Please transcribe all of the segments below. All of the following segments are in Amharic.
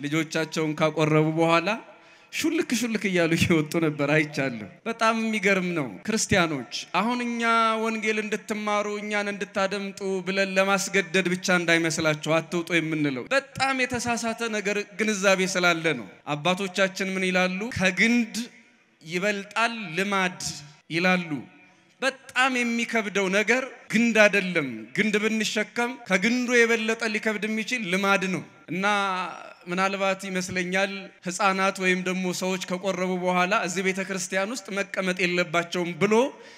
ልጆቻቸውን ካቆረቡ በኋላ ሹልክ ሹልክ እያሉ እየወጡ ነበር አይቻለሁ። በጣም የሚገርም ነው። ክርስቲያኖች አሁን እኛ ወንጌል እንድትማሩ እኛን እንድታደምጡ ብለን ለማስገደድ ብቻ እንዳይመስላችሁ አትውጡ የምንለው በጣም የተሳሳተ ነገር ግንዛቤ ስላለ ነው። አባቶቻችን ምን ይላሉ? ከግንድ ይበልጣል ልማድ ይላሉ። በጣም የሚከብደው ነገር ግንድ አይደለም። ግንድ ብንሸከም ከግንዱ የበለጠ ሊከብድ የሚችል ልማድ ነው እና ምናልባት ይመስለኛል ሕፃናት ወይም ደግሞ ሰዎች ከቆረቡ በኋላ እዚህ ቤተ ክርስቲያን ውስጥ መቀመጥ የለባቸውም ብሎ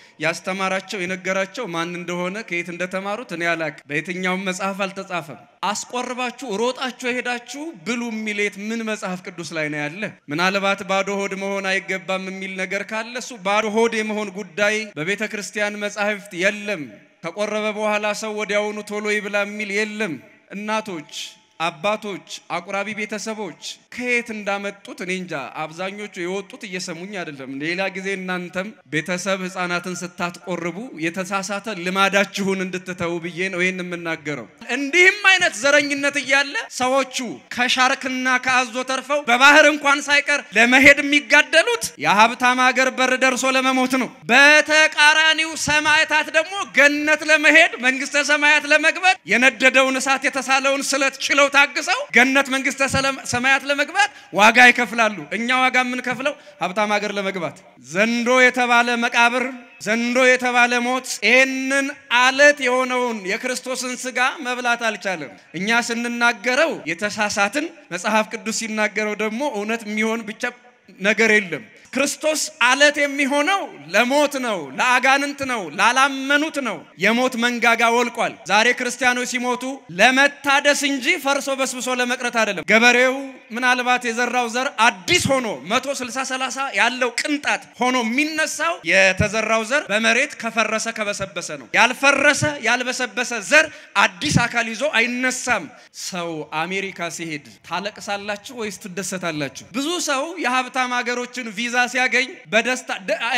ያስተማራቸው የነገራቸው ማን እንደሆነ ከየት እንደተማሩት እኔ አላቅ። በየትኛውም መጽሐፍ አልተጻፈም። አስቆርባችሁ ሮጣችሁ የሄዳችሁ ብሉ የሚል የት ምን መጽሐፍ ቅዱስ ላይ ነው ያለ? ምናልባት ባዶ ሆድ መሆን አይገባም የሚል ነገር ካለ እሱ ባዶ ሆድ የመሆን ጉዳይ በቤተ ክርስቲያን መጻሕፍት የለም። ከቆረበ በኋላ ሰው ወዲያውኑ ቶሎ ይብላ የሚል የለም። እናቶች አባቶች፣ አቁራቢ ቤተሰቦች ከየት እንዳመጡት እኔ እንጃ። አብዛኞቹ የወጡት እየሰሙኝ አይደለም። ሌላ ጊዜ እናንተም ቤተሰብ ሕፃናትን ስታትቆርቡ የተሳሳተ ልማዳችሁን እንድትተው ብዬ ነው ይህን የምናገረው። እንዲህም አይነት ዘረኝነት እያለ ሰዎቹ ከሻርክና ከአዞ ተርፈው በባህር እንኳን ሳይቀር ለመሄድ የሚጋደሉት የሀብታም ሀገር በር ደርሶ ለመሞት ነው። በተቃራኒው ሰማዕታት ደግሞ ገነት ለመሄድ መንግስተ ሰማያት ለመግባት የነደደውን እሳት የተሳለውን ስለት ችለው ታግሰው ገነት መንግስተ ሰማያት ለመግባት ዋጋ ይከፍላሉ። እኛ ዋጋ የምንከፍለው ሀብታም ሀገር ለመግባት ዘንዶ የተባለ መቃብር ዘንዶ የተባለ ሞት ይህንን አለት የሆነውን የክርስቶስን ስጋ መብላት አልቻለም። እኛ ስንናገረው የተሳሳትን፣ መጽሐፍ ቅዱስ ሲናገረው ደግሞ እውነት የሚሆን ብቻ ነገር የለም። ክርስቶስ አለት የሚሆነው ለሞት ነው፣ ለአጋንንት ነው፣ ላላመኑት ነው። የሞት መንጋጋ ወልቋል። ዛሬ ክርስቲያኖች ሲሞቱ ለመታደስ እንጂ ፈርሶ በስብሶ ለመቅረት አይደለም። ገበሬው ምናልባት የዘራው ዘር አዲስ ሆኖ መቶ ስልሳ ሰላሳ ያለው ቅንጣት ሆኖ የሚነሳው የተዘራው ዘር በመሬት ከፈረሰ ከበሰበሰ ነው። ያልፈረሰ ያልበሰበሰ ዘር አዲስ አካል ይዞ አይነሳም። ሰው አሜሪካ ሲሄድ ታለቅሳላችሁ ወይስ ትደሰታላችሁ? ብዙ ሰው የሀብታም ሀገሮችን ቪዛ ሲያገኝ በደስታ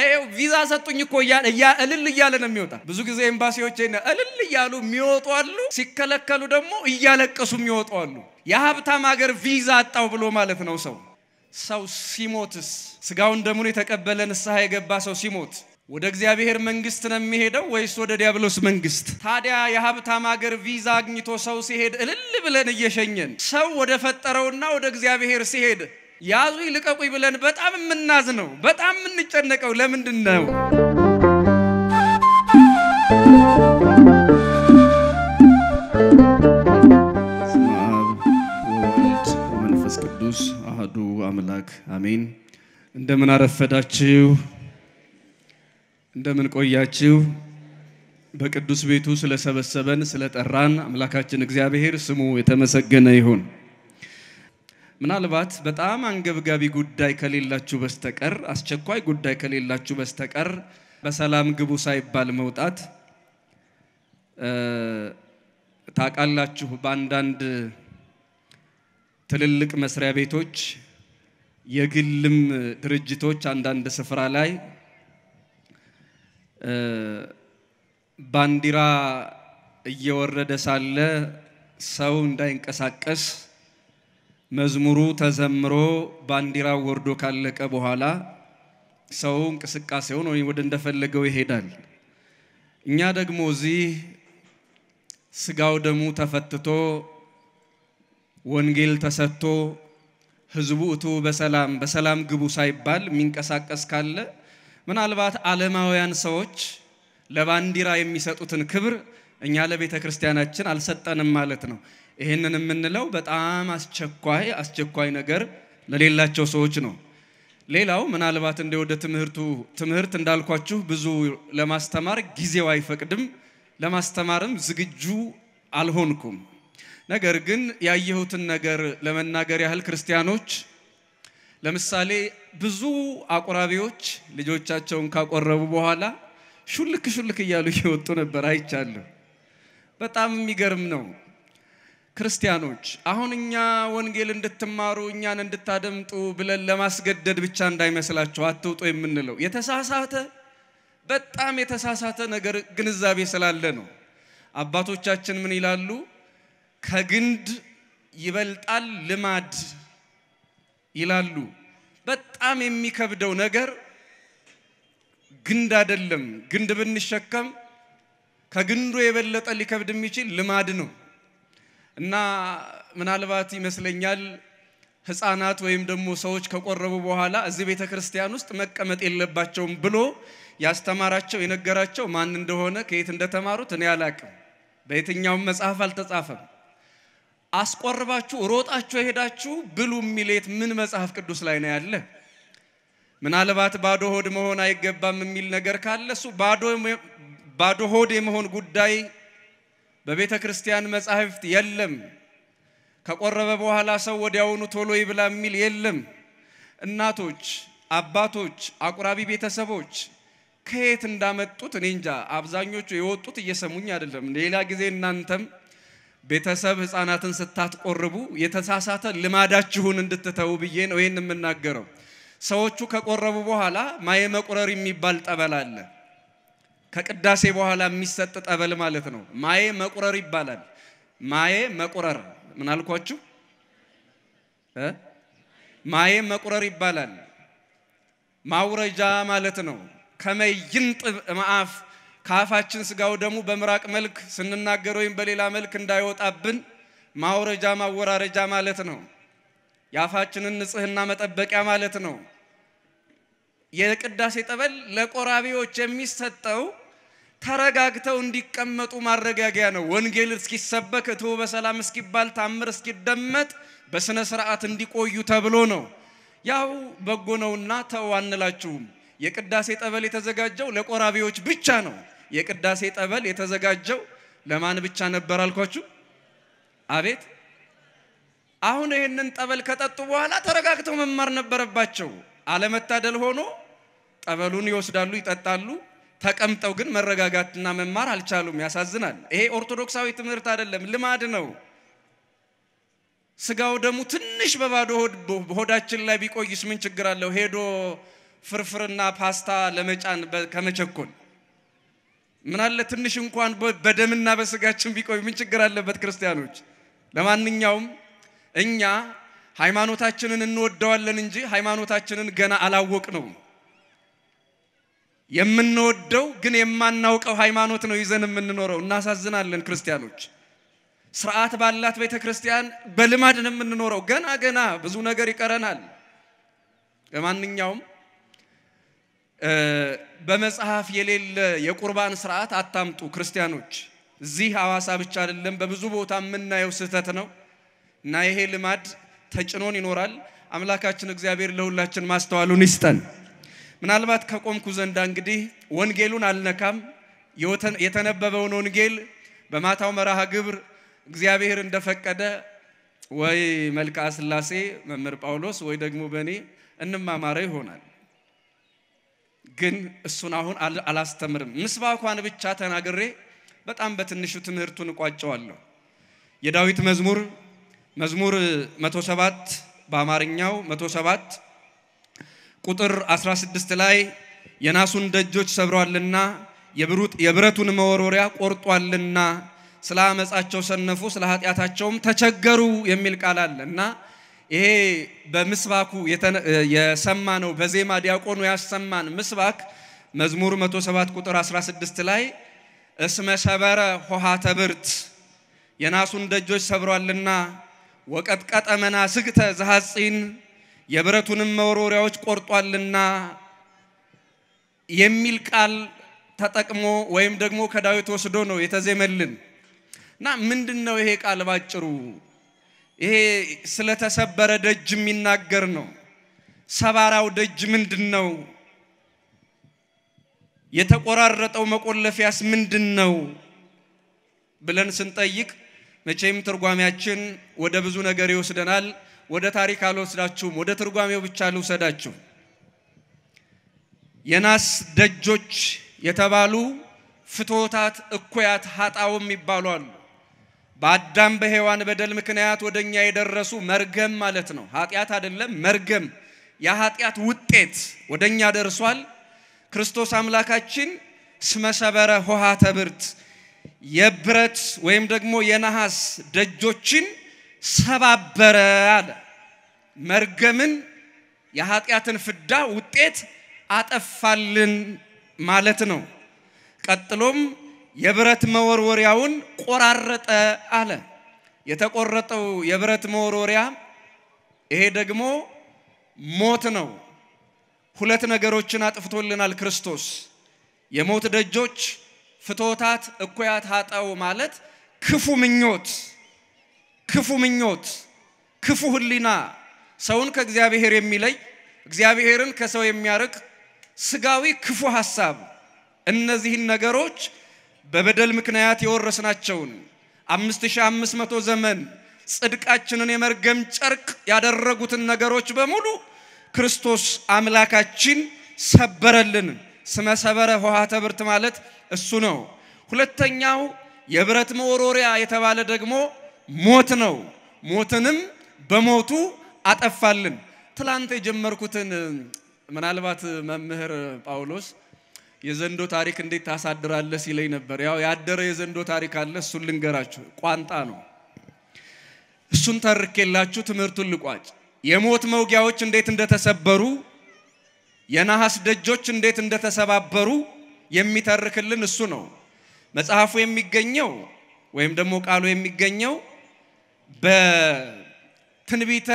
ቪዛ ሰጡኝ እኮ እልል እያለ ነው የሚወጣ። ብዙ ጊዜ ኤምባሲዎች እልል እያሉ የሚወጡ አሉ፣ ሲከለከሉ ደግሞ እያለቀሱ የሚወጡ አሉ። የሀብታም ሀገር ቪዛ አጣው ብሎ ማለት ነው። ሰው ሰው ሲሞትስ ስጋውን ደሙን የተቀበለ ንስሐ የገባ ሰው ሲሞት ወደ እግዚአብሔር መንግስት ነው የሚሄደው ወይስ ወደ ዲያብሎስ መንግስት? ታዲያ የሀብታም ሀገር ቪዛ አግኝቶ ሰው ሲሄድ እልል ብለን እየሸኘን ሰው ወደ ፈጠረውና ወደ እግዚአብሔር ሲሄድ ያዙ ይልቀቁኝ ብለን በጣም የምናዝ ነው፣ በጣም የምንጨነቀው ለምንድን ነው? በስመ አብ ወወልድ ወመንፈስ ቅዱስ አህዱ አምላክ አሜን። እንደምን አረፈዳችሁ? እንደምን ቆያችሁ? በቅዱስ ቤቱ ስለሰበሰበን ስለጠራን አምላካችን እግዚአብሔር ስሙ የተመሰገነ ይሁን። ምናልባት በጣም አንገብጋቢ ጉዳይ ከሌላችሁ በስተቀር አስቸኳይ ጉዳይ ከሌላችሁ በስተቀር በሰላም ግቡ ሳይባል መውጣት ታውቃላችሁ። በአንዳንድ ትልልቅ መስሪያ ቤቶች፣ የግልም ድርጅቶች አንዳንድ ስፍራ ላይ ባንዲራ እየወረደ ሳለ ሰው እንዳይንቀሳቀስ መዝሙሩ ተዘምሮ ባንዲራው ወርዶ ካለቀ በኋላ ሰው እንቅስቃሴውን ወይ ወደ እንደፈለገው ይሄዳል። እኛ ደግሞ እዚህ ስጋው ደሙ ተፈትቶ ወንጌል ተሰጥቶ ህዝቡ እቱ በሰላም በሰላም ግቡ ሳይባል የሚንቀሳቀስ ካለ ምናልባት ዓለማውያን ሰዎች ለባንዲራ የሚሰጡትን ክብር እኛ ለቤተ ክርስቲያናችን አልሰጠንም ማለት ነው። ይህንን የምንለው በጣም አስቸኳይ አስቸኳይ ነገር ለሌላቸው ሰዎች ነው። ሌላው ምናልባት እንደ ወደ ትምህርቱ ትምህርት እንዳልኳችሁ ብዙ ለማስተማር ጊዜው አይፈቅድም፣ ለማስተማርም ዝግጁ አልሆንኩም። ነገር ግን ያየሁትን ነገር ለመናገር ያህል ክርስቲያኖች ለምሳሌ ብዙ አቁራቢዎች ልጆቻቸውን ካቆረቡ በኋላ ሹልክ ሹልክ እያሉ እየወጡ ነበር አይቻለሁ። በጣም የሚገርም ነው። ክርስቲያኖች አሁን እኛ ወንጌል እንድትማሩ እኛን እንድታደምጡ ብለን ለማስገደድ ብቻ እንዳይመስላችሁ አትውጡ የምንለው የተሳሳተ በጣም የተሳሳተ ነገር ግንዛቤ ስላለ ነው። አባቶቻችን ምን ይላሉ? ከግንድ ይበልጣል ልማድ ይላሉ። በጣም የሚከብደው ነገር ግንድ አይደለም። ግንድ ብንሸከም ከግንዱ የበለጠ ሊከብድ የሚችል ልማድ ነው እና ምናልባት ይመስለኛል ሕፃናት ወይም ደግሞ ሰዎች ከቆረቡ በኋላ እዚህ ቤተ ክርስቲያን ውስጥ መቀመጥ የለባቸውም ብሎ ያስተማራቸው የነገራቸው ማን እንደሆነ ከየት እንደተማሩት እኔ አላቅም። በየትኛውም መጽሐፍ አልተጻፈም። አስቆርባችሁ ሮጣችሁ የሄዳችሁ ብሉ የሚሌት ምን መጽሐፍ ቅዱስ ላይ ነው ያለ? ምናልባት ባዶ ሆድ መሆን አይገባም የሚል ነገር ካለ እሱ ባዶ ሆድ የመሆን ጉዳይ በቤተ ክርስቲያን መጻሕፍት የለም። ከቆረበ በኋላ ሰው ወዲያውኑ ቶሎ ይብላ የሚል የለም። እናቶች፣ አባቶች፣ አቁራቢ ቤተሰቦች ከየት እንዳመጡት እኔ እንጃ። አብዛኞቹ የወጡት እየሰሙኝ አይደለም። ሌላ ጊዜ እናንተም ቤተሰብ ሕፃናትን ስታትቆርቡ የተሳሳተ ልማዳችሁን እንድትተው ብዬ ነው ይህን የምናገረው። ሰዎቹ ከቆረቡ በኋላ ማየ መቁረር የሚባል ጠበል አለ። ከቅዳሴ በኋላ የሚሰጥ ጠበል ማለት ነው። ማየ መቁረር ይባላል። ማየ መቁረር ምን አልኳችሁ? ማየ መቁረር ይባላል። ማውረጃ ማለት ነው። ከመይንጥ መአፍ ከአፋችን ስጋው ደግሞ በምራቅ መልክ ስንናገር ወይም በሌላ መልክ እንዳይወጣብን ማውረጃ ማወራረጃ ማለት ነው። የአፋችንን ንጽህና መጠበቂያ ማለት ነው። የቅዳሴ ጠበል ለቆራቢዎች የሚሰጠው ተረጋግተው እንዲቀመጡ ማረጋጊያ ነው። ወንጌል እስኪሰበክ እትው በሰላም እስኪባል ታምር እስኪደመጥ በስነ ስርዓት እንዲቆዩ ተብሎ ነው። ያው በጎ ነውና ተው አንላችሁም። የቅዳሴ ጠበል የተዘጋጀው ለቆራቢዎች ብቻ ነው። የቅዳሴ ጠበል የተዘጋጀው ለማን ብቻ ነበር አልኳችሁ? አቤት አሁን ይህንን ጠበል ከጠጡ በኋላ ተረጋግተው መማር ነበረባቸው። አለመታደል ሆኖ ጠበሉን ይወስዳሉ፣ ይጠጣሉ። ተቀምጠው ግን መረጋጋትና መማር አልቻሉም። ያሳዝናል። ይሄ ኦርቶዶክሳዊ ትምህርት አይደለም፣ ልማድ ነው። ስጋው ደግሞ ትንሽ በባዶ ሆዳችን ላይ ቢቆይስ ምን ችግር አለው? ሄዶ ፍርፍርና ፓስታ ለመጫን ከመቸኮል ምን አለ ትንሽ እንኳን በደምና በስጋችን ቢቆይ ምን ችግር አለበት? ክርስቲያኖች፣ ለማንኛውም እኛ ሃይማኖታችንን እንወደዋለን እንጂ ሃይማኖታችንን ገና አላወቅ ነው። የምንወደው ግን የማናውቀው ሃይማኖት ነው ይዘን የምንኖረው። እናሳዝናለን ክርስቲያኖች። ስርዓት ባላት ቤተ ክርስቲያን በልማድ ነው የምንኖረው። ገና ገና ብዙ ነገር ይቀረናል። ለማንኛውም በመጽሐፍ የሌለ የቁርባን ስርዓት አታምጡ ክርስቲያኖች። እዚህ ሐዋሳ ብቻ አይደለም፣ በብዙ ቦታ የምናየው ስህተት ነው እና ይሄ ልማድ ተጭኖን ይኖራል። አምላካችን እግዚአብሔር ለሁላችን ማስተዋሉን ይስጠን። ምናልባት ከቆምኩ ዘንዳ እንግዲህ ወንጌሉን አልነካም። የተነበበውን ወንጌል በማታው መርሃ ግብር እግዚአብሔር እንደፈቀደ ወይ መልክዓ ሥላሴ መምህር ጳውሎስ ወይ ደግሞ በእኔ እንማማረ ይሆናል። ግን እሱን አሁን አላስተምርም። ምስባኳን ብቻ ተናግሬ በጣም በትንሹ ትምህርቱን እቋጨዋለሁ። የዳዊት መዝሙር መዝሙር 107 በአማርኛው 107 ቁጥር 16 ላይ የናሱን ደጆች ሰብሯልና የብረቱን መወርወሪያ ቆርጧልና ስለ አመፃቸው ሰነፉ፣ ስለ ኃጢአታቸውም ተቸገሩ የሚል ቃል አለ እና ይሄ በምስባኩ የሰማ ነው። በዜማ ዲያቆኑ ያሰማን ምስባክ መዝሙር 107 ቁጥር 16 ላይ እስመ ሰበረ ሆሃተ ብርት የናሱን ደጆች ሰብሯልና ወቀጥቀጠ መናስግተ ዘሐፂን የብረቱንም መወርወሪያዎች ቆርጧልና የሚል ቃል ተጠቅሞ ወይም ደግሞ ከዳዊት ወስዶ ነው የተዜመልን እና ምንድን ነው ይሄ ቃል ባጭሩ? ይሄ ስለተሰበረ ደጅ የሚናገር ነው። ሰባራው ደጅ ምንድን ነው? የተቆራረጠው መቆለፊያስ ምንድን ነው ብለን ስንጠይቅ መቼም ትርጓሜያችን ወደ ብዙ ነገር ይወስደናል። ወደ ታሪክ አልወስዳችሁም፣ ወደ ትርጓሜው ብቻ ልውሰዳችሁ። የናስ ደጆች የተባሉ ፍትወታት፣ እኩያት፣ ሀጣውም ይባሉ አሉ። በአዳም በሔዋን በደል ምክንያት ወደ እኛ የደረሱ መርገም ማለት ነው። ኃጢአት አይደለም፣ መርገም የኃጢአት ውጤት ወደ እኛ ደርሷል። ክርስቶስ አምላካችን ስመሰበረ ሆሃተ ብርት የብረት ወይም ደግሞ የነሐስ ደጆችን ሰባበረ አለ። መርገምን የኃጢአትን ፍዳ ውጤት አጠፋልን ማለት ነው። ቀጥሎም የብረት መወርወሪያውን ቆራረጠ አለ። የተቆረጠው የብረት መወርወሪያ ይሄ ደግሞ ሞት ነው። ሁለት ነገሮችን አጥፍቶልናል ክርስቶስ። የሞት ደጆች ፍቶታት እኩያት ሀጣው ማለት ክፉ ምኞት፣ ክፉ ምኞት፣ ክፉ ሕሊና ሰውን ከእግዚአብሔር የሚለይ እግዚአብሔርን ከሰው የሚያርቅ ስጋዊ ክፉ ሐሳብ እነዚህን ነገሮች በበደል ምክንያት የወረስናቸውን አምስት ሺህ አምስት መቶ ዘመን ጽድቃችንን የመርገም ጨርቅ ያደረጉትን ነገሮች በሙሉ ክርስቶስ አምላካችን ሰበረልን። ስመ ሰበረ ኆኃተ ብርት ማለት እሱ ነው። ሁለተኛው የብረት መወርወሪያ የተባለ ደግሞ ሞት ነው። ሞትንም በሞቱ አጠፋልን። ትላንት የጀመርኩትን ምናልባት መምህር ጳውሎስ የዘንዶ ታሪክ እንዴት ታሳድራለህ ሲለኝ ነበር። ያው ያደረ የዘንዶ ታሪክ አለ። እሱን ልንገራችሁ። ቋንጣ ነው። እሱን ተርኬላችሁ ትምህርቱን ልቋጭ። የሞት መውጊያዎች እንዴት እንደተሰበሩ፣ የነሐስ ደጆች እንዴት እንደተሰባበሩ የሚተርክልን እሱ ነው። መጽሐፉ የሚገኘው ወይም ደግሞ ቃሉ የሚገኘው በትንቢተ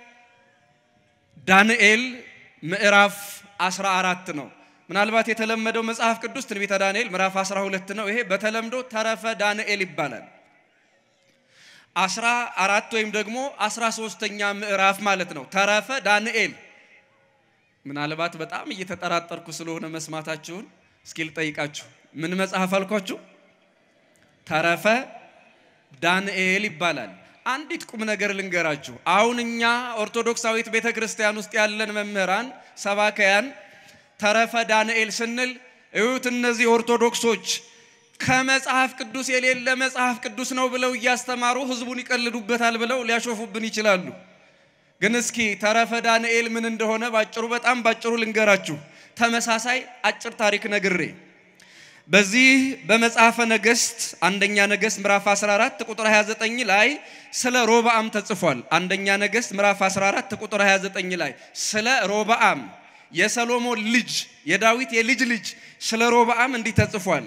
ዳንኤል ምዕራፍ 14 ነው። ምናልባት የተለመደው መጽሐፍ ቅዱስ ትንቢተ ዳንኤል ምዕራፍ 12 ነው። ይሄ በተለምዶ ተረፈ ዳንኤል ይባላል። አስራ አራት ወይም ደግሞ አስራ ሶስተኛ ምዕራፍ ማለት ነው። ተረፈ ዳንኤል። ምናልባት በጣም እየተጠራጠርኩ ስለሆነ መስማታችሁን እስኪ ልጠይቃችሁ። ምን መጽሐፍ አልኳችሁ? ተረፈ ዳንኤል ይባላል። አንዲት ቁም ነገር ልንገራችሁ። አሁን እኛ ኦርቶዶክሳዊት ቤተ ክርስቲያን ውስጥ ያለን መምህራን ሰባከያን ተረፈ ዳንኤል ስንል እዩት፣ እነዚህ ኦርቶዶክሶች ከመጽሐፍ ቅዱስ የሌለ መጽሐፍ ቅዱስ ነው ብለው እያስተማሩ ሕዝቡን ይቀልዱበታል ብለው ሊያሾፉብን ይችላሉ። ግን እስኪ ተረፈ ዳንኤል ምን እንደሆነ ባጭሩ በጣም ባጭሩ ልንገራችሁ። ተመሳሳይ አጭር ታሪክ ነግሬ በዚህ በመጽሐፈ ነገሥት አንደኛ ነገሥት ምዕራፍ 14 ቁጥር 29 ላይ ስለ ሮብዓም ተጽፏል። አንደኛ ነገሥት ምዕራፍ 14 ቁጥር 29 ላይ ስለ ሮብዓም የሰሎሞን ልጅ የዳዊት የልጅ ልጅ ስለ ሮብዓም እንዲህ ተጽፏል።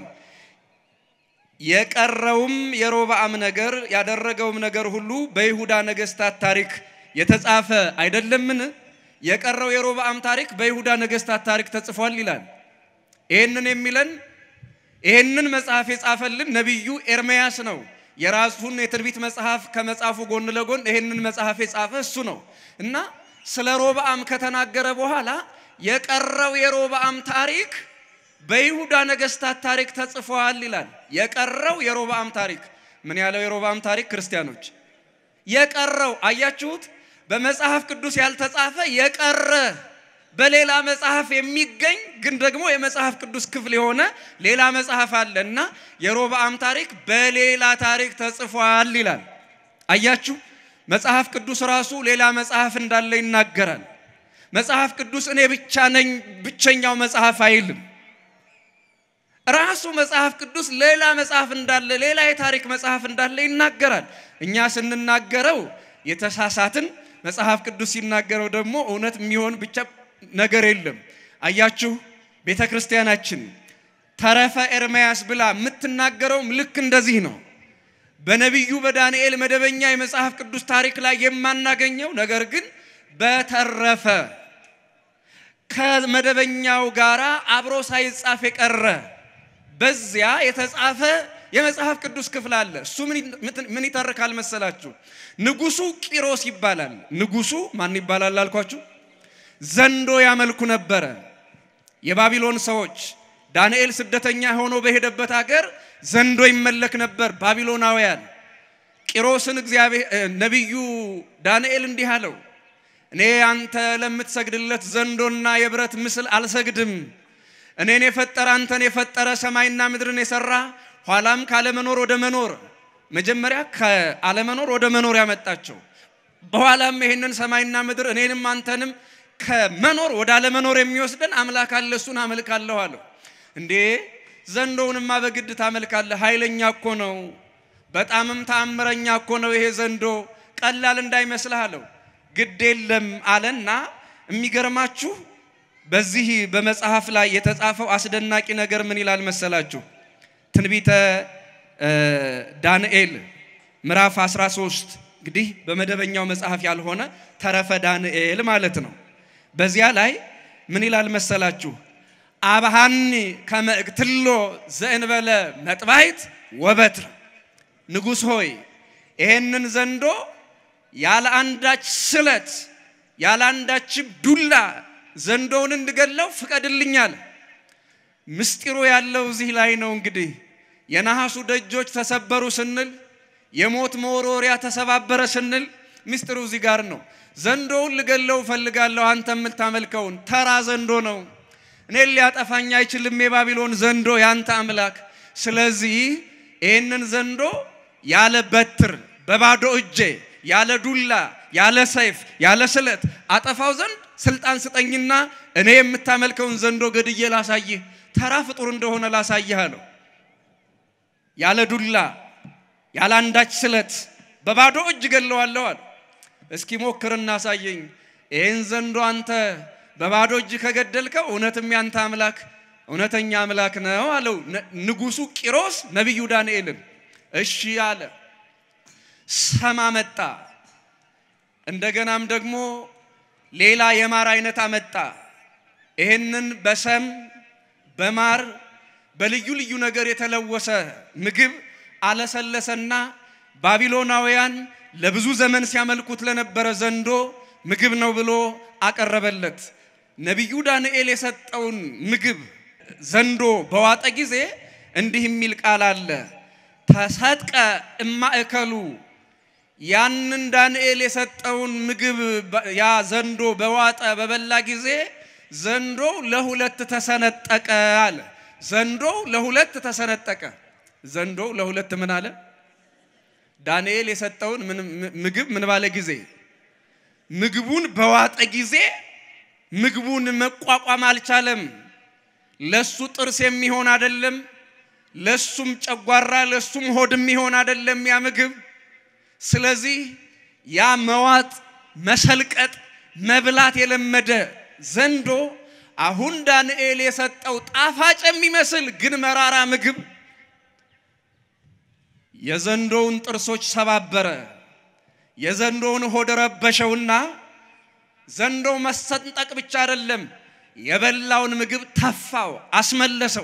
የቀረውም የሮብዓም ነገር ያደረገውም ነገር ሁሉ በይሁዳ ነገሥታት ታሪክ የተጻፈ አይደለምን? የቀረው የሮብዓም ታሪክ በይሁዳ ነገሥታት ታሪክ ተጽፏል ይላል። ይህንን የሚለን ይህንን መጽሐፍ የጻፈልን ነቢዩ ኤርምያስ ነው። የራሱን የትንቢት መጽሐፍ ከመጽሐፉ ጎን ለጎን ይህንን መጽሐፍ የጻፈ እሱ ነው እና ስለ ሮብዓም ከተናገረ በኋላ የቀረው የሮብዓም ታሪክ በይሁዳ ነገሥታት ታሪክ ተጽፏል ይላል። የቀረው የሮብዓም ታሪክ ምን ያለው የሮብዓም ታሪክ ክርስቲያኖች የቀረው አያችሁት፣ በመጽሐፍ ቅዱስ ያልተጻፈ የቀረ በሌላ መጽሐፍ የሚገኝ ግን ደግሞ የመጽሐፍ ቅዱስ ክፍል የሆነ ሌላ መጽሐፍ አለ እና የሮብዓም ታሪክ በሌላ ታሪክ ተጽፏል ይላል። አያችሁ መጽሐፍ ቅዱስ ራሱ ሌላ መጽሐፍ እንዳለ ይናገራል። መጽሐፍ ቅዱስ እኔ ብቻ ነኝ ብቸኛው መጽሐፍ አይልም። ራሱ መጽሐፍ ቅዱስ ሌላ መጽሐፍ እንዳለ ሌላ የታሪክ መጽሐፍ እንዳለ ይናገራል። እኛ ስንናገረው የተሳሳትን፣ መጽሐፍ ቅዱስ ሲናገረው ደግሞ እውነት የሚሆን ብቻ ነገር የለም። አያችሁ ቤተ ክርስቲያናችን ተረፈ ኤርምያስ ብላ የምትናገረውም ልክ እንደዚህ ነው። በነቢዩ በዳንኤል መደበኛ የመጽሐፍ ቅዱስ ታሪክ ላይ የማናገኘው ነገር ግን በተረፈ ከመደበኛው ጋራ አብሮ ሳይጻፍ የቀረ በዚያ የተጻፈ የመጽሐፍ ቅዱስ ክፍል አለ። እሱ ምን ይተርካል መሰላችሁ? ንጉሱ ቂሮስ ይባላል። ንጉሱ ማን ይባላል አልኳችሁ? ዘንዶ ያመልኩ ነበረ። የባቢሎን ሰዎች ዳንኤል ስደተኛ ሆኖ በሄደበት ሀገር ዘንዶ ይመለክ ነበር። ባቢሎናውያን ቂሮስን እግዚአብሔር ነቢዩ ዳንኤል እንዲህ አለው፣ እኔ አንተ ለምትሰግድለት ዘንዶና የብረት ምስል አልሰግድም። እኔን የፈጠረ አንተን የፈጠረ ሰማይና ምድርን የሰራ ኋላም ካለመኖር ወደ መኖር መጀመሪያ ከአለመኖር ወደ መኖር ያመጣቸው በኋላም ይሄንን ሰማይና ምድር እኔንም አንተንም ከመኖር ወደ አለመኖር የሚወስደን አምላክ አለ፣ እሱን አመልካለሁ አለው። እንዴ ዘንዶውንማ በግድ ታመልካለህ? ኃይለኛ እኮ ነው፣ በጣምም ተአምረኛ እኮ ነው ይሄ ዘንዶ፣ ቀላል እንዳይመስልህ አለው። ግድ የለም አለና የሚገርማችሁ በዚህ በመጽሐፍ ላይ የተጻፈው አስደናቂ ነገር ምን ይላል መሰላችሁ? ትንቢተ ዳንኤል ምዕራፍ 13 እንግዲህ በመደበኛው መጽሐፍ ያልሆነ ተረፈ ዳንኤል ማለት ነው። በዚያ ላይ ምን ይላል መሰላችሁ? አብሃኒ ከመእክትሎ ዘእንበለ መጥባይት ወበትር ንጉሥ ሆይ ይሄንን ዘንዶ ያለ አንዳች ስለት ያለ አንዳችም ዱላ ዘንዶውን እንድገለው ፍቀድልኛል። ምስጢሩ ያለው እዚህ ላይ ነው። እንግዲህ የነሐሱ ደጆች ተሰበሩ ስንል፣ የሞት መወርወሪያ ተሰባበረ ስንል ምስጢሩ እዚህ ጋር ነው። ዘንዶውን ልገለው እፈልጋለሁ። አንተ የምታመልከውን ተራ ዘንዶ ነው። እኔን ሊያጠፋኝ አይችልም የባቢሎን ዘንዶ ያንተ አምላክ። ስለዚህ ይህንን ዘንዶ ያለ በትር በባዶ እጄ ያለ ዱላ ያለ ሰይፍ ያለ ስለት አጠፋው ዘንድ ስልጣን ስጠኝና እኔ የምታመልከውን ዘንዶ ገድዬ ላሳይህ፣ ተራ ፍጡር እንደሆነ ላሳይህ አለው። ያለ ዱላ ያለ አንዳች ስለት በባዶ እጅ ገለዋለሁ አለ። እስኪ ሞክርና አሳየኝ። ይህን ዘንዶ አንተ በባዶ እጅ ከገደልከው እውነትም ያንተ አምላክ እውነተኛ አምላክ ነው አለው ንጉሡ ቂሮስ ነቢዩ ዳንኤልን። እሺ አለ። ሰም አመጣ። እንደገናም ደግሞ ሌላ የማር አይነት አመጣ። ይህንን በሰም በማር በልዩ ልዩ ነገር የተለወሰ ምግብ አለሰለሰና ባቢሎናውያን ለብዙ ዘመን ሲያመልኩት ለነበረ ዘንዶ ምግብ ነው ብሎ አቀረበለት። ነቢዩ ዳንኤል የሰጠውን ምግብ ዘንዶ በዋጠ ጊዜ እንዲህ የሚል ቃል አለ። ተሰጥቀ እማእከሉ ያንን ዳንኤል የሰጠውን ምግብ ያ ዘንዶ በዋጠ በበላ ጊዜ ዘንዶ ለሁለት ተሰነጠቀ አለ። ዘንዶ ለሁለት ተሰነጠቀ። ዘንዶ ለሁለት ምን አለ? ዳንኤል የሰጠውን ምግብ ምን ባለ ጊዜ ምግቡን በዋጠ ጊዜ ምግቡን መቋቋም አልቻለም። ለሱ ጥርስ የሚሆን አይደለም፣ ለሱም ጨጓራ ለሱም ሆድ የሚሆን አይደለም ያ ምግብ። ስለዚህ ያ መዋጥ፣ መሰልቀጥ፣ መብላት የለመደ ዘንዶ አሁን ዳንኤል የሰጠው ጣፋጭ የሚመስል ግን መራራ ምግብ የዘንዶውን ጥርሶች ሰባበረ። የዘንዶውን ሆድ ረበሸውና ዘንዶው መሰንጠቅ ብቻ አይደለም የበላውን ምግብ ተፋው፣ አስመለሰው።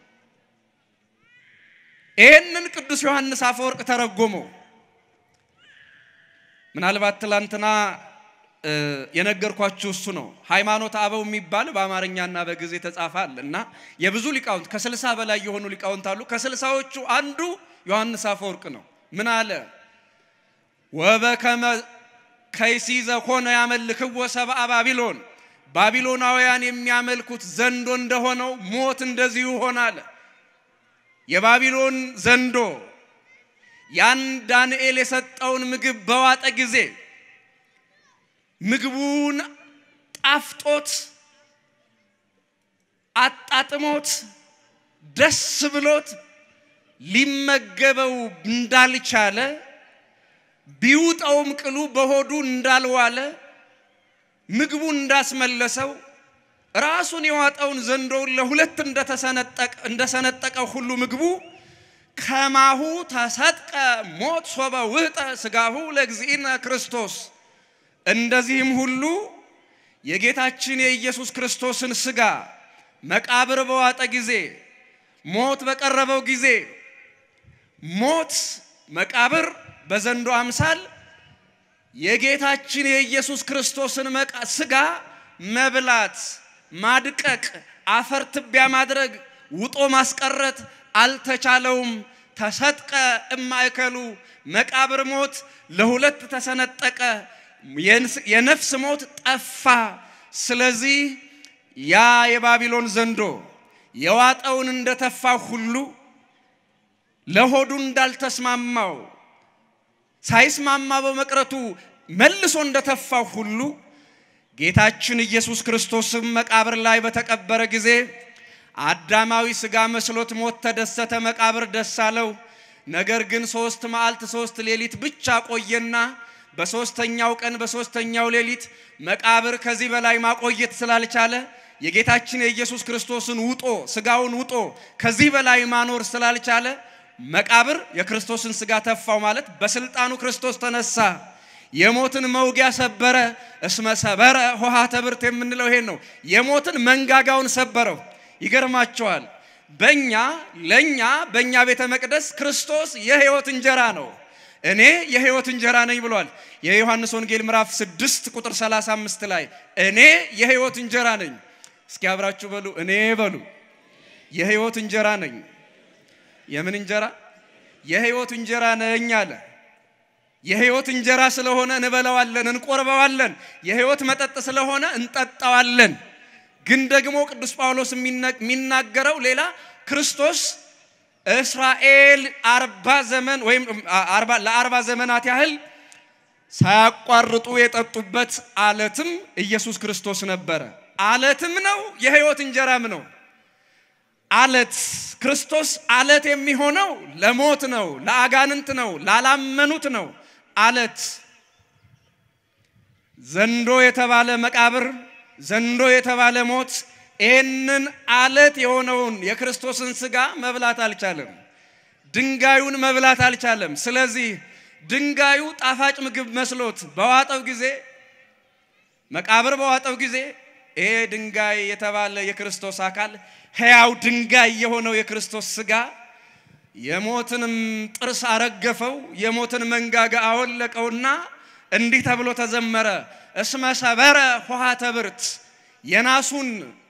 ይህንን ቅዱስ ዮሐንስ አፈወርቅ ተረጎመው። ምናልባት ትላንትና የነገርኳችሁ እሱ ነው። ሃይማኖት አበው የሚባል በአማርኛና በግዕዝ የተጻፈ አለ እና የብዙ ሊቃውንት ከስልሳ በላይ የሆኑ ሊቃውንት አሉ። ከስልሳዎቹ አንዱ ዮሐንስ አፈወርቅ ነው። ምን አለ? ወበከመ ከይሲ ዘኮነ ያመልክዎ ሰብአ ባቢሎን ባቢሎናውያን የሚያመልኩት ዘንዶ እንደሆነው ሞት እንደዚሁ ሆናለ። የባቢሎን ዘንዶ ያን ዳንኤል የሰጠውን ምግብ በዋጠ ጊዜ ምግቡን ጣፍጦት አጣጥሞት ደስ ብሎት ሊመገበው እንዳልቻለ ቢውጠውም ቅሉ በሆዱ እንዳልዋለ ምግቡ እንዳስመለሰው ራሱን የዋጠውን ዘንዶውን ለሁለት እንደሰነጠቀው ሁሉ ምግቡ ከማሁ ተሰጥቀ ሞት ሶበ ውህጠ ስጋሁ ለእግዚእነ ክርስቶስ እንደዚህም ሁሉ የጌታችን የኢየሱስ ክርስቶስን ስጋ መቃብር በዋጠ ጊዜ ሞት በቀረበው ጊዜ ሞት መቃብር በዘንዶ አምሳል የጌታችን የኢየሱስ ክርስቶስን ስጋ መብላት፣ ማድቀቅ፣ አፈር ትቢያ ማድረግ፣ ውጦ ማስቀረት አልተቻለውም። ተሰጥቀ እማእከሉ መቃብር ሞት ለሁለት ተሰነጠቀ፣ የነፍስ ሞት ጠፋ። ስለዚህ ያ የባቢሎን ዘንዶ የዋጠውን እንደተፋ ሁሉ ለሆዱ እንዳልተስማማው ሳይስማማ በመቅረቱ መልሶ እንደተፋው ሁሉ ጌታችን ኢየሱስ ክርስቶስም መቃብር ላይ በተቀበረ ጊዜ አዳማዊ ሥጋ መስሎት ሞት ተደሰተ፣ መቃብር ደስ አለው። ነገር ግን ሶስት መዓልት ሶስት ሌሊት ብቻ ቆየና በሶስተኛው ቀን በሶስተኛው ሌሊት መቃብር ከዚህ በላይ ማቆየት ስላልቻለ የጌታችን የኢየሱስ ክርስቶስን ውጦ ስጋውን ውጦ ከዚህ በላይ ማኖር ስላልቻለ መቃብር የክርስቶስን ስጋ ተፋው ማለት በስልጣኑ ክርስቶስ ተነሳ። የሞትን መውጊያ ሰበረ። እስመ ሰበረ ሆሃተ ብርት የምንለው ይሄን ነው። የሞትን መንጋጋውን ሰበረው። ይገርማቸዋል። በእኛ ለእኛ በእኛ ቤተ መቅደስ ክርስቶስ የሕይወት እንጀራ ነው። እኔ የሕይወት እንጀራ ነኝ ብሏል። የዮሐንስ ወንጌል ምዕራፍ 6 ቁጥር 35 ላይ እኔ የሕይወት እንጀራ ነኝ። እስኪ አብራችሁ በሉ እኔ በሉ የሕይወት እንጀራ ነኝ። የምን እንጀራ? የሕይወት እንጀራ ነኝ አለ። የሕይወት እንጀራ ስለሆነ እንበላዋለን፣ እንቆርበዋለን። የሕይወት መጠጥ ስለሆነ እንጠጣዋለን። ግን ደግሞ ቅዱስ ጳውሎስ የሚናገረው ሌላ ክርስቶስ እስራኤል አርባ ዘመን ወይም ለአርባ ዘመናት ያህል ሳያቋርጡ የጠጡበት አለትም ኢየሱስ ክርስቶስ ነበረ። አለትም ነው፣ የሕይወት እንጀራም ነው። አለት ክርስቶስ አለት የሚሆነው ለሞት ነው፣ ለአጋንንት ነው፣ ላላመኑት ነው። አለት ዘንዶ የተባለ መቃብር፣ ዘንዶ የተባለ ሞት ይህንን አለት የሆነውን የክርስቶስን ስጋ መብላት አልቻለም። ድንጋዩን መብላት አልቻለም። ስለዚህ ድንጋዩ ጣፋጭ ምግብ መስሎት በዋጠው ጊዜ መቃብር በዋጠው ጊዜ ይሄ ድንጋይ የተባለ የክርስቶስ አካል ሕያው ድንጋይ የሆነው የክርስቶስ ስጋ የሞትንም ጥርስ አረገፈው፣ የሞትን መንጋጋ አወለቀውና እንዲህ ተብሎ ተዘመረ። እስመ ሰበረ ሆሃተ ብርት የናሱን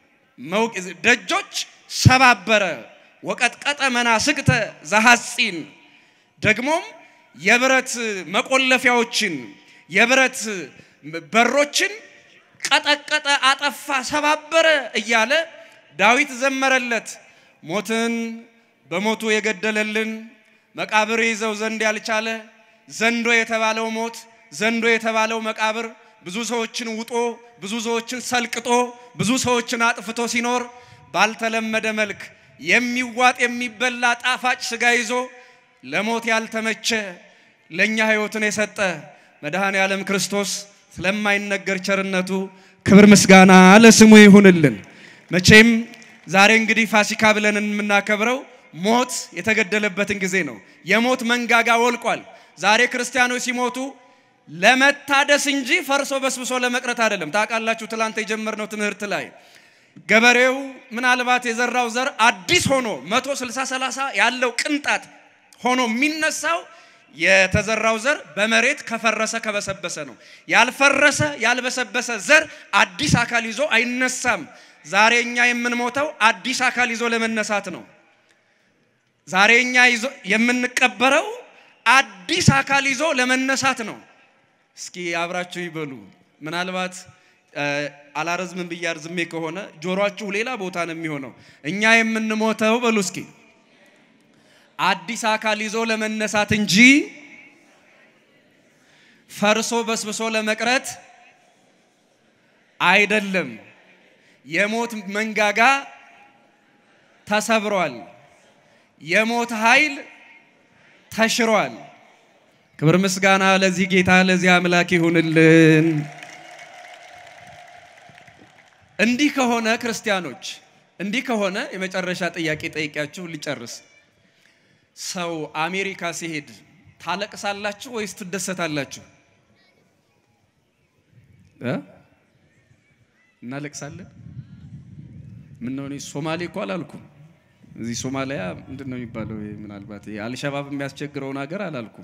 ደጆች ሰባበረ፣ ወቀጥቀጠ መናስግተ ዘሐፂን ደግሞም የብረት መቆለፊያዎችን የብረት በሮችን ቀጠቀጠ፣ አጠፋ፣ ሰባበረ እያለ ዳዊት ዘመረለት። ሞትን በሞቱ የገደለልን መቃብር ይዘው ዘንድ ያልቻለ ዘንዶ የተባለው ሞት ዘንዶ የተባለው መቃብር ብዙ ሰዎችን ውጦ ብዙ ሰዎችን ሰልቅጦ ብዙ ሰዎችን አጥፍቶ ሲኖር ባልተለመደ መልክ የሚዋጥ የሚበላ ጣፋጭ ስጋ ይዞ ለሞት ያልተመቸ ለእኛ ሕይወትን የሰጠ መድኃኔ ዓለም ክርስቶስ ስለማይነገር ቸርነቱ ክብር ምስጋና ለስሙ ይሁንልን። መቼም ዛሬ እንግዲህ ፋሲካ ብለን የምናከብረው ሞት የተገደለበትን ጊዜ ነው። የሞት መንጋጋ ወልቋል። ዛሬ ክርስቲያኖች ሲሞቱ ለመታደስ እንጂ ፈርሶ በስብሶ ለመቅረት አይደለም። ታውቃላችሁ፣ ትላንት የጀመርነው ትምህርት ላይ ገበሬው ምናልባት የዘራው ዘር አዲስ ሆኖ መቶ ስልሳ ሰላሳ ያለው ቅንጣት ሆኖ የሚነሳው የተዘራው ዘር በመሬት ከፈረሰ ከበሰበሰ ነው። ያልፈረሰ ያልበሰበሰ ዘር አዲስ አካል ይዞ አይነሳም። ዛሬ እኛ የምንሞተው አዲስ አካል ይዞ ለመነሳት ነው። ዛሬ እኛ የምንቀበረው አዲስ አካል ይዞ ለመነሳት ነው። እስኪ አብራችሁ ይበሉ። ምናልባት አላረዝምን ብዬ አርዝሜ ከሆነ ጆሮአችሁ ሌላ ቦታ ነው የሚሆነው። እኛ የምንሞተው በሉ እስኪ አዲስ አካል ይዞ ለመነሳት እንጂ ፈርሶ በስብሶ ለመቅረት አይደለም። የሞት መንጋጋ ተሰብሯል። የሞት ኃይል ተሽሯል። ክብር ምስጋና ለዚህ ጌታ ለዚህ አምላክ ይሁንልን። እንዲህ ከሆነ ክርስቲያኖች፣ እንዲህ ከሆነ የመጨረሻ ጥያቄ ጠይቂያችሁ ልጨርስ። ሰው አሜሪካ ሲሄድ ታለቅሳላችሁ ወይስ ትደሰታላችሁ? እናለቅሳለን። ምን ነው እኔ ሶማሌ እኮ አላልኩም። እዚህ ሶማሊያ ምንድን ነው የሚባለው? ምናልባት አልሸባብ የሚያስቸግረውን ሀገር አላልኩም።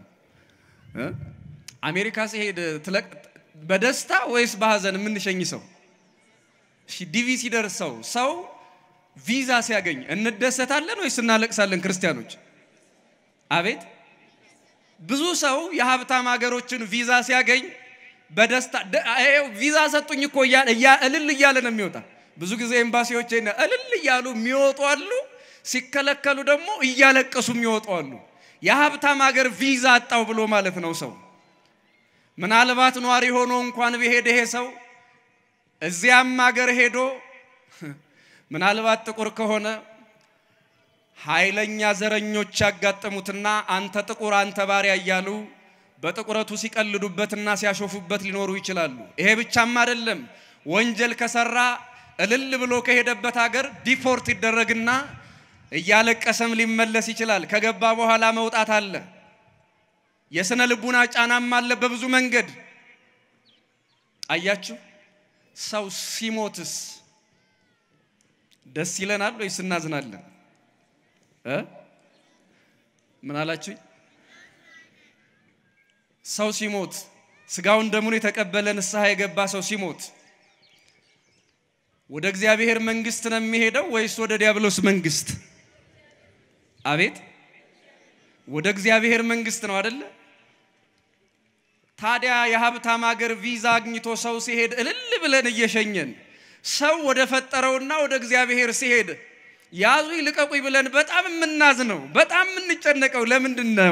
አሜሪካ ሲሄድ በደስታ ወይስ በሀዘን የምንሸኝ ሰው? እሺ ዲቪ ሲደርሰው ሰው ቪዛ ሲያገኝ እንደሰታለን ወይስ እናለቅሳለን? ክርስቲያኖች አቤት ብዙ ሰው የሀብታም ሀገሮችን ቪዛ ሲያገኝ በደስታ ቪዛ ሰጡኝ እኮ እልል እያለ ነው የሚወጣ። ብዙ ጊዜ ኤምባሲዎች እልል እያሉ የሚወጡ አሉ፣ ሲከለከሉ ደግሞ እያለቀሱ የሚወጡ አሉ። የሀብታም ሀገር ቪዛ አጣው ብሎ ማለት ነው ሰው። ምናልባት ኗሪ ሆኖ እንኳን ቢሄድ ይሄ ሰው እዚያም ሀገር ሄዶ ምናልባት ጥቁር ከሆነ ኃይለኛ ዘረኞች ያጋጠሙትና አንተ ጥቁር አንተ ባሪያ እያሉ በጥቁረቱ ሲቀልዱበትና ሲያሾፉበት ሊኖሩ ይችላሉ። ይሄ ብቻም አይደለም። ወንጀል ከሰራ እልል ብሎ ከሄደበት ሀገር ዲፖርት ይደረግና እያለቀሰም ሊመለስ ይችላል። ከገባ በኋላ መውጣት አለ። የስነ ልቡና ጫናም አለ በብዙ መንገድ። አያችሁ፣ ሰው ሲሞትስ ደስ ይለናል ወይስ እናዝናለን? እ ምን አላችሁኝ? ሰው ሲሞት ስጋውን ደሙን የተቀበለ ንስሐ የገባ ሰው ሲሞት ወደ እግዚአብሔር መንግስት ነው የሚሄደው ወይስ ወደ ዲያብሎስ መንግስት? አቤት ወደ እግዚአብሔር መንግስት ነው አደለ? ታዲያ የሀብታም ሀገር ቪዛ አግኝቶ ሰው ሲሄድ እልል ብለን እየሸኘን ሰው ወደ ፈጠረውና ወደ እግዚአብሔር ሲሄድ ያዙ ይልቀቁኝ ብለን በጣም የምናዝነው በጣም የምንጨነቀው ለምንድን ነው?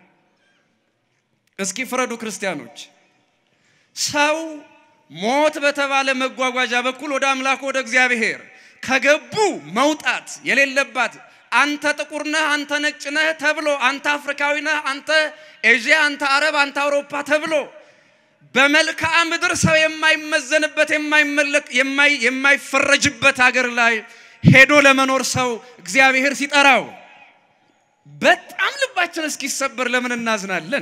እስኪ ፍረዱ ክርስቲያኖች። ሰው ሞት በተባለ መጓጓዣ በኩል ወደ አምላኩ ወደ እግዚአብሔር ከገቡ መውጣት የሌለባት አንተ ጥቁር ነህ፣ አንተ ነጭ ነህ ተብሎ አንተ አፍሪካዊ ነህ፣ አንተ ኤዥያ፣ አንተ አረብ፣ አንተ አውሮፓ ተብሎ በመልክዓ ምድር ሰው የማይመዘንበት የማይፈረጅበት ሀገር ላይ ሄዶ ለመኖር ሰው እግዚአብሔር ሲጠራው በጣም ልባችን እስኪሰበር ለምን እናዝናለን?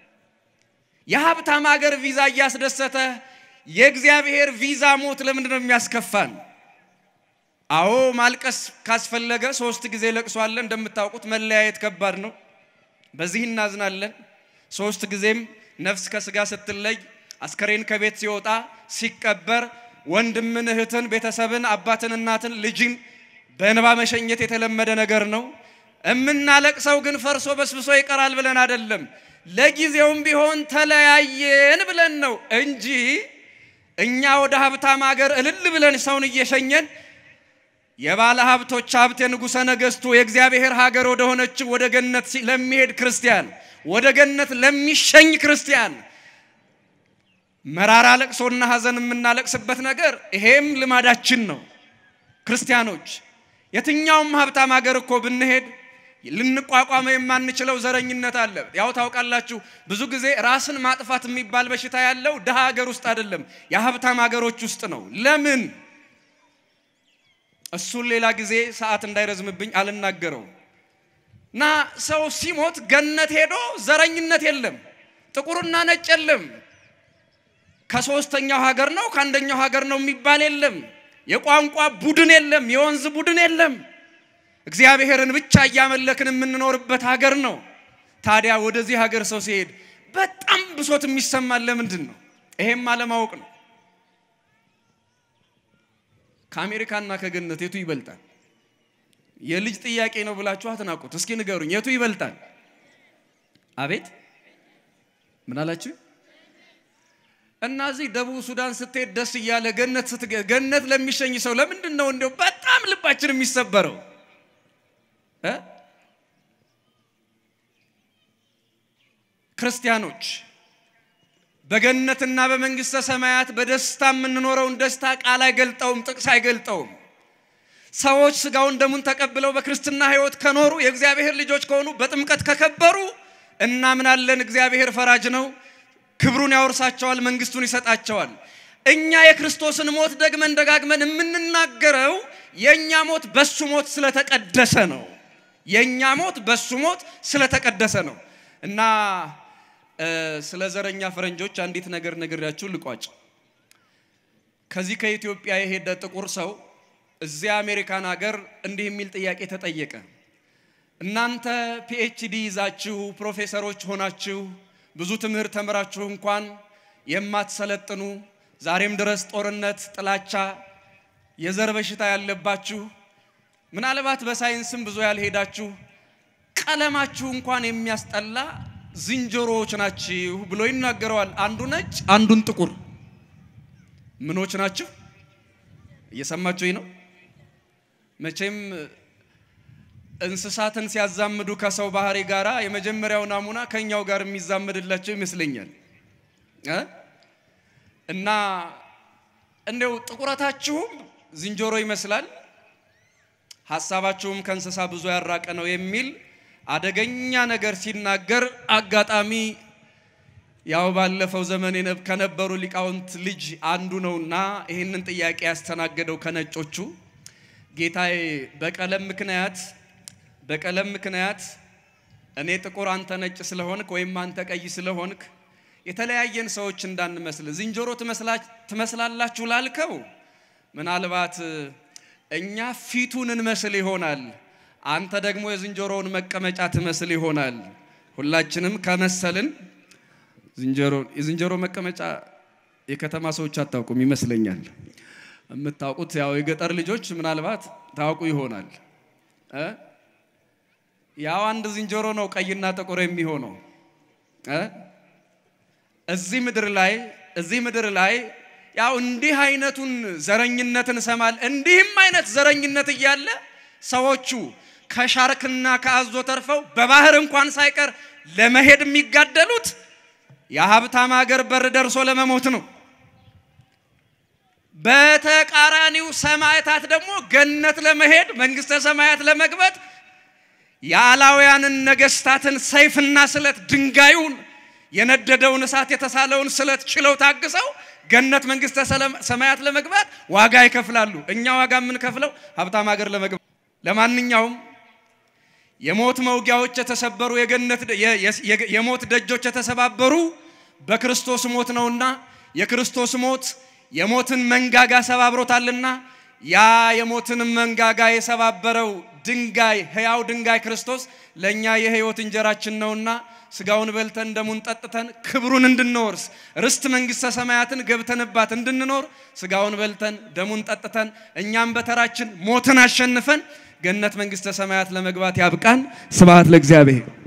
የሀብታም ሀገር ቪዛ እያስደሰተ የእግዚአብሔር ቪዛ ሞት ለምንድን ነው የሚያስከፋን? አዎ ማልቀስ ካስፈለገ ሶስት ጊዜ ለቅሶ አለ። እንደምታውቁት መለያየት ከባድ ነው። በዚህ እናዝናለን። ሶስት ጊዜም ነፍስ ከስጋ ስትለይ አስከሬን ከቤት ሲወጣ ሲቀበር ወንድምን፣ እህትን፣ ቤተሰብን፣ አባትን፣ እናትን፣ ልጅን በእንባ መሸኘት የተለመደ ነገር ነው። እምናለቅሰው ግን ፈርሶ በስብሶ ይቀራል ብለን አይደለም። ለጊዜውም ቢሆን ተለያየን ብለን ነው እንጂ እኛ ወደ ሀብታም ሀገር እልል ብለን ሰውን እየሸኘን የባለ ሀብቶች ሀብት የንጉሠ ነገሥቱ የእግዚአብሔር ሀገር ወደ ሆነችው ወደ ገነት ለሚሄድ ክርስቲያን ወደ ገነት ለሚሸኝ ክርስቲያን መራራ ለቅሶና ሐዘን የምናለቅስበት ነገር ይሄም ልማዳችን ነው። ክርስቲያኖች የትኛውም ሀብታም ሀገር እኮ ብንሄድ ልንቋቋመው የማንችለው ዘረኝነት አለ። ያው ታውቃላችሁ፣ ብዙ ጊዜ ራስን ማጥፋት የሚባል በሽታ ያለው ድሃ ሀገር ውስጥ አይደለም፣ የሀብታም ሀገሮች ውስጥ ነው። ለምን? እሱን ሌላ ጊዜ ሰዓት እንዳይረዝምብኝ አልናገረው እና ሰው ሲሞት ገነት ሄዶ ዘረኝነት የለም፣ ጥቁርና ነጭ የለም፣ ከሶስተኛው ሀገር ነው ከአንደኛው ሀገር ነው የሚባል የለም፣ የቋንቋ ቡድን የለም፣ የወንዝ ቡድን የለም። እግዚአብሔርን ብቻ እያመለክን የምንኖርበት ሀገር ነው። ታዲያ ወደዚህ ሀገር ሰው ሲሄድ በጣም ብሶት የሚሰማን ለምንድን ነው? ይሄም አለማወቅ ነው። ከአሜሪካና ከገነት የቱ ይበልጣል? የልጅ ጥያቄ ነው ብላችሁ አትናቁት። እስኪ ንገሩኝ፣ የቱ ይበልጣል? አቤት ምን አላችሁ? እና እዚህ ደቡብ ሱዳን ስትሄድ ደስ እያለ ገነት ስትገ ገነት ለሚሸኝ ሰው ለምንድን ነው እንዲያው በጣም ልባችን የሚሰበረው? ክርስቲያኖች በገነትና በመንግስተ ሰማያት በደስታ የምንኖረውን ደስታ ቃል አይገልጠውም፣ ጥቅስ አይገልጠውም። ሰዎች ስጋውን ደሙን ተቀብለው በክርስትና ሕይወት ከኖሩ የእግዚአብሔር ልጆች ከሆኑ በጥምቀት ከከበሩ እናምናለን። እግዚአብሔር ፈራጅ ነው፣ ክብሩን ያወርሳቸዋል፣ መንግስቱን ይሰጣቸዋል። እኛ የክርስቶስን ሞት ደግመን ደጋግመን የምንናገረው የእኛ ሞት በሱ ሞት ስለተቀደሰ ነው። የእኛ ሞት በሱ ሞት ስለተቀደሰ ነው እና ስለ ዘረኛ ፈረንጆች አንዲት ነገር ነግሬያችሁ ልቋጭ። ከዚህ ከኢትዮጵያ የሄደ ጥቁር ሰው እዚያ አሜሪካን ሀገር እንዲህ የሚል ጥያቄ ተጠየቀ። እናንተ ፒኤችዲ ይዛችሁ ፕሮፌሰሮች ሆናችሁ ብዙ ትምህርት ተምራችሁ እንኳን የማትሰለጥኑ ዛሬም ድረስ ጦርነት፣ ጥላቻ፣ የዘር በሽታ ያለባችሁ ምናልባት በሳይንስም ብዙ ያልሄዳችሁ ቀለማችሁ እንኳን የሚያስጠላ ዝንጀሮዎች ናችሁ ብሎ ይናገረዋል። አንዱ ነጭ፣ አንዱን ጥቁር። ምኖች ናችሁ? እየሰማችሁኝ ነው? መቼም እንስሳትን ሲያዛምዱ ከሰው ባህሪ ጋራ የመጀመሪያው ናሙና ከኛው ጋር የሚዛመድላቸው ይመስለኛል እ እና እንደው ጥቁረታችሁም ዝንጀሮ ይመስላል፣ ሀሳባችሁም ከእንስሳ ብዙ ያራቀ ነው የሚል አደገኛ ነገር ሲናገር አጋጣሚ ያው ባለፈው ዘመን ከነበሩ ሊቃውንት ልጅ አንዱ ነውና ይህንን ጥያቄ ያስተናገደው ከነጮቹ ጌታዬ በቀለም ምክንያት በቀለም ምክንያት እኔ ጥቁር አንተ ነጭ ስለሆንክ ወይም አንተ ቀይ ስለሆንክ የተለያየን ሰዎች እንዳንመስል ዝንጀሮ ትመስላላችሁ ላልከው ምናልባት እኛ ፊቱን እንመስል ይሆናል፣ አንተ ደግሞ የዝንጀሮውን መቀመጫ ትመስል ይሆናል። ሁላችንም ከመሰልን ዝንጀሮ የዝንጀሮ መቀመጫ የከተማ ሰዎች አታውቁም ይመስለኛል። የምታውቁት ያው የገጠር ልጆች ምናልባት ታውቁ ይሆናል። ያው አንድ ዝንጀሮ ነው ቀይና ጥቁር የሚሆነው። እዚህ ምድር ላይ እዚህ ምድር ላይ ያው እንዲህ አይነቱን ዘረኝነት እንሰማል። እንዲህም አይነት ዘረኝነት እያለ ሰዎቹ ከሻርክና ከአዞ ተርፈው በባህር እንኳን ሳይቀር ለመሄድ የሚጋደሉት የሀብታም ሀገር በር ደርሶ ለመሞት ነው። በተቃራኒው ሰማዕታት ደግሞ ገነት ለመሄድ መንግስተ ሰማያት ለመግባት የአላውያንን ነገስታትን ሰይፍና ስለት ድንጋዩን የነደደውን እሳት የተሳለውን ስለት ችለው ታግሰው ገነት መንግስተ ሰማያት ለመግባት ዋጋ ይከፍላሉ። እኛ ዋጋ የምንከፍለው ሀብታም ሀገር ለመግባት። ለማንኛውም የሞት መውጊያዎች የተሰበሩ የገነት የሞት ደጆች የተሰባበሩ በክርስቶስ ሞት ነውና የክርስቶስ ሞት የሞትን መንጋጋ ሰባብሮታልና ያ የሞትን መንጋጋ የሰባበረው ድንጋይ ሕያው ድንጋይ ክርስቶስ ለእኛ የሕይወት እንጀራችን ነውና ስጋውን በልተን ደሙን ጠጥተን ክብሩን እንድንወርስ ርስት መንግሥተ ሰማያትን ገብተንባት እንድንኖር ስጋውን በልተን ደሙን ጠጥተን እኛም በተራችን ሞትን አሸንፈን ገነት መንግሥተ ሰማያት ለመግባት ያብቃን። ስብሐት ለእግዚአብሔር።